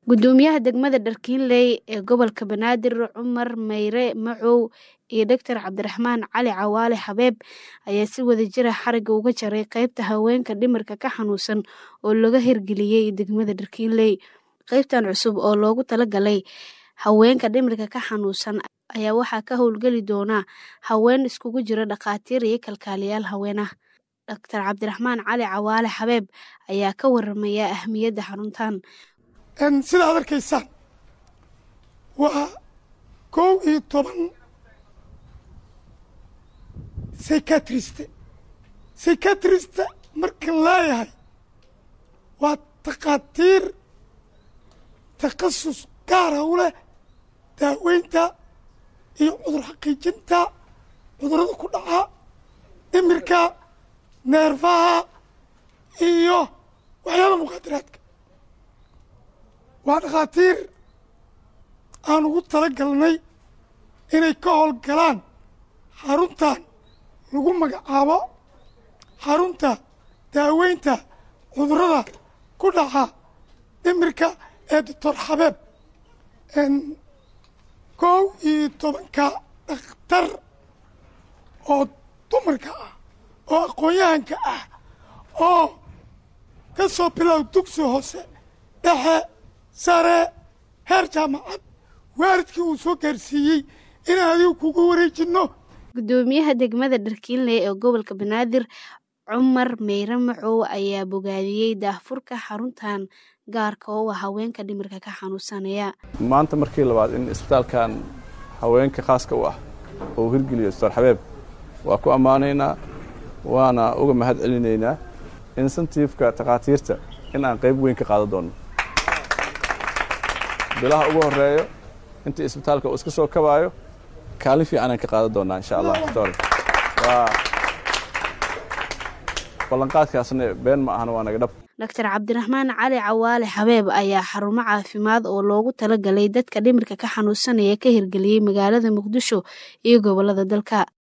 Gudoomiyaha degmada Dharkiinley ee gobolka Banaadir Cumar Meyre Macow iyo Dr Cabdiraxmaan Cali Cawaale Xabeeb ayaa si wadajir ah xarigga uga jaray qaybta haweenka dhimirka ka xanuunsan oo laga hirgeliyay degmada Dharkiinley. Qaybtan cusub oo loogu talagalay haweenka dhimirka ka xanuunsan ayaa waxaa ka howlgali doona haween iskugu jira dhakhaatiir iyo kalkaaliyayaal haween ah. Dr Cabdiraxmaan Cali Cawaale Xabeeb ayaa ka waramaya ahmiyadda xaruntan. sidaad arkaysaan waa kow iyo toban sykatriste sykatriste markan leeyahay waa takhaatiir takhasus gaara u leh daaweynta iyo cudur xaqiijinta cudurrada ku dhaca dhimirka neerfaha iyo waxyaaba muqaadaraadka waa dhakhaatiir aan ugu tala galnay inay ka howlgalaan xaruntan lagu magacaabo xarunta daaweynta cudurrada ku dhaca dhimirka ee doctor xabeeb kow iyo tobanka dhakhtar oo dumarka ah oo aqoon-yahanka ah oo ka soo bilow dugsi hoose dhexe sare heer jaamacad waalidkii uu soo gaarsiiyey inaan adigu kugu wareejinno Gudoomiyaha degmada Dharkiinley ee gobolka Banaadir Cumar Meyre Macow ayaa bogaadiyey daahfurka xaruntan gaarka oo ah haweenka dhimirka ka xanuunsanaya. maanta markii labaad in isbitaalkan haweenka khaaska u ah oo hirgeliyo doctor xabeeb waa ku ammaanaynaa waana uga mahad celinaynaa insentifeka takhaatiirta in aan qayb weyn ka qaadan doono bilaha ugu horeeyo intii isbitaalka uu iska soo kabaayo kaalin fiicanaan ka qaadan doonaa insha allah doctor waa ballanqaadkaasna been ma ahana waa naga dhab Dr Cabdiraxmaan Cali Cawaale Xabeeb ayaa xarumo caafimaad oo loogu talagalay dadka dhimirka ka xanuunsanaya ka hirgeliyay magaalada Muqdisho iyo gobolada dalka.